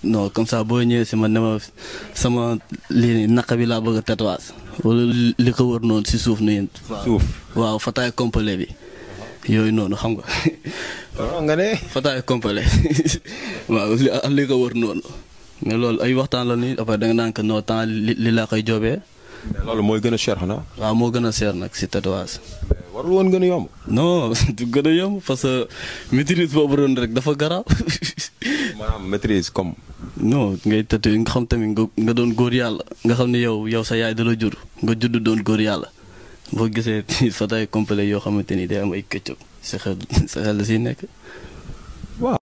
non comme ça boo ñëwee si man ne ma sama lii nii naqa bi laa bëgg a tatouage wala li ko wër noonu si suuf nii. suuf waaw fataay complet bi yooyu noonu xam nga. waaw nga ne. fataay complet waaw li ak li ko wër noonu mais loolu ay waxtaan la nii après da nga naan que non temps li li laa koy joobee. loolu mooy gën a cher xanaa. waaw moo gën a seer nag si tatouage. warul woon gën a yomb. non du gën a yomb parce que maîtrise boobu doon rek dafa garaaw. maanaam maîtrise comme. non ngay tëdd nga xam tamit nga nga doon góor yàlla nga xam ne yow yow sa yaay da la jur nga judd doon góor yàlla boo gisee fataay complet yoo xamante ni day am ay këccëg sa xel sa xel la siy nekk. waaw.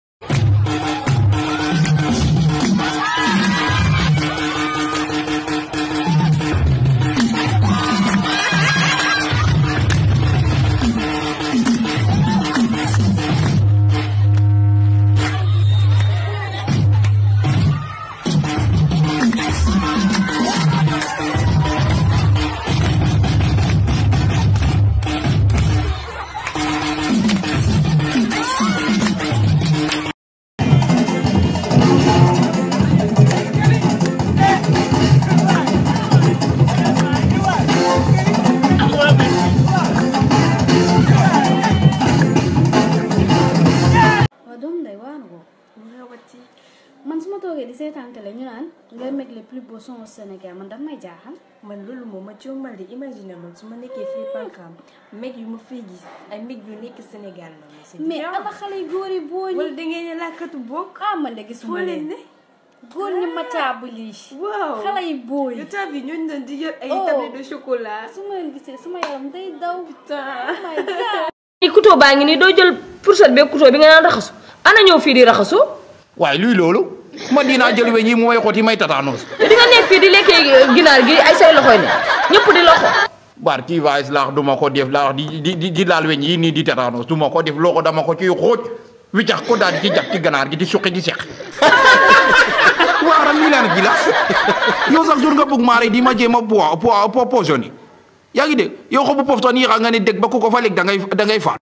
waaw doomu ndey waa na ko lu xewati man su ma toogee di seetaan télé ñu naan ngay meg les plus beaux sons au Sénégal man daf may jaaxal. man loolu moom ma jommal di imaginer man su ma nekkee fii Pankam meg yu ma fiy gis ay meg yu nekk Sénégal la ma si mais ana xale yu góor yi boo wala ñi da ngeen ne làkkatu bokk ah man de gisuma foo leen leen ne góor ñi mataabu lii. waaw xale yu boo yi. yu tab yi ñooñu doon di yor ay Oh. tablette de chocolat su ma leen gisee sama yaram day daw. putain oh my god. i couteau baa ngi nii doo jël fourchette beeg couteau bi nga naan raxasu ana ñëw fii di raxasu waaye luy loolu man dinaa jël weñ yi mu may xooti may tataanos te di nga nekk fii di lekkee ginaar gi ay say loxoy ne ñëpp di loxo bar kii vaes laax du ma ko def laax di di di di laal weñ yi nii di tataanos du ma ko def loxo dama ko ciy xooj wiccax ko daal di ci jàpp ci ganaar gi di suqi di seq waaram lii laan gi la yow sax jur nga bëgg maare di ma jéem a po po poisonné yaa ngi dégg yow xobu poftoon yi xam nga ne dégg ba ku ko fa lekk da ngay da ngay faat